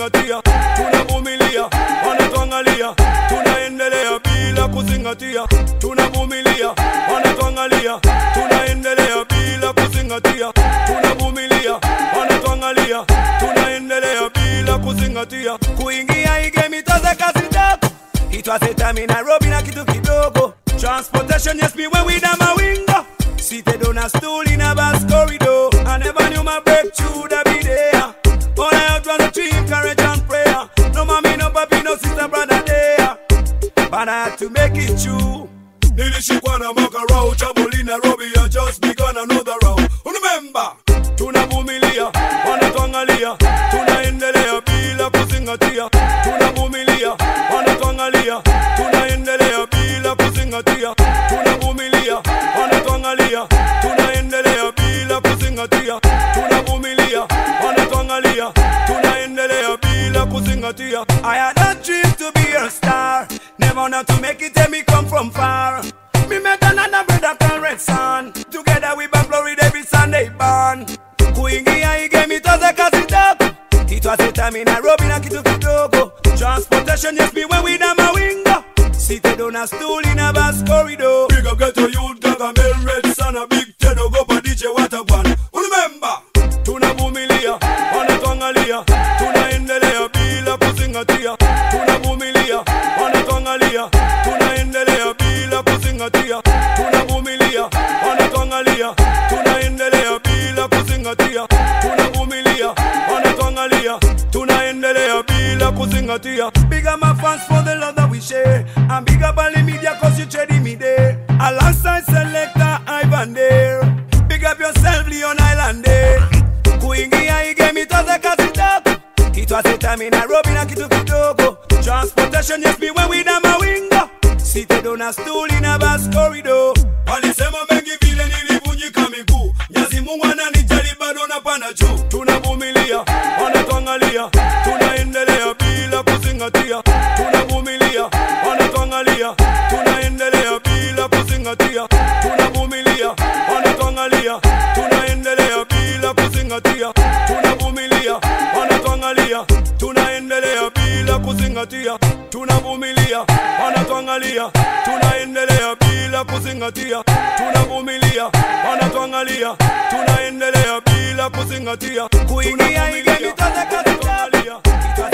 kuzingatia, tunavumilia, wanatuangalia, tunaendelea bila kuzingatia, tunavumilia, wanatuangalia, tunaendelea bila kuzingatia, tunavumilia, wanatuangalia, tunaendelea bila kuzingatia, kuingia igemi toze kazi ndogo It was a time in Nairobi na kitu kidogo Transportation yes me when we down my window Seated on a stool in a bus corridor I never knew my breakthrough would be there But I out run the dream, courage and prayer No mommy, no papi, no sister, brother there But I had to make it true Nilishikwa na mwaka rao Chaboli Nairobi I just begun another round Remember Tunavumilia, wanatuangalia Tunaendelea bila kuzingatia Tunavumilia, wanatuangalia Tunaendelea bila kuzingatia Tunavumilia, wanatuangalia Tunaendelea bila kuzingatia Tunavumilia, wanatuangalia Tunaendelea bila kuzingatia I had a dream to be a star Never not to make it and me come from far Me met another brother called Red Sun Together we back Florida every Sunday born Kuingia igemi toze kazi dogo It was a time in Nairobi na kitu kidogo Transportation yes me when we down my window Seated on a stool in a bus corridor Big up get a youth Gargamel Red Sun A big Ted Ogopa DJ Waterwan Remember Tunavumilia, wanatuangalia Tunaendelea bila kuzingatia Tunavumilia, wanatuangalia Tunaendelea bila kuzingatia Tunavumilia, wanatuangalia Tunaendelea bila kuzingatia Tunavumilia, wanatuangalia Tunaendelea bila kuzingatia Big up my fans for the love that we share And big up all the media cause you trading me there Alongside selector Ivan there Big up yourself Leon Islander Kuingia igemi toze kazi dogo It was a time in Nairobi na kitu kidogo Transportation yes me when we down my window Seated on a stool in a bus corridor Walisema mengi vile nilivunjika miguu Nyazi Mungu ananijali bado napanda juu Tunavumilia, wanatuangalia Tunaendelea bila kuzingatia Tunavumilia, wanatuangalia Tunaendelea bila kuzingatia Tunavumilia, wanatuangalia Tunaendelea bila kuzingatia Tunavumilia, wanatuangalia Tunaendelea bila kuzingatia Tunavumilia, wanatuangalia Tunaendelea bila kuzingatia Tunavumilia, wanatuangalia Tunaendelea bila kuzingatia Kuingia igemi toze kazi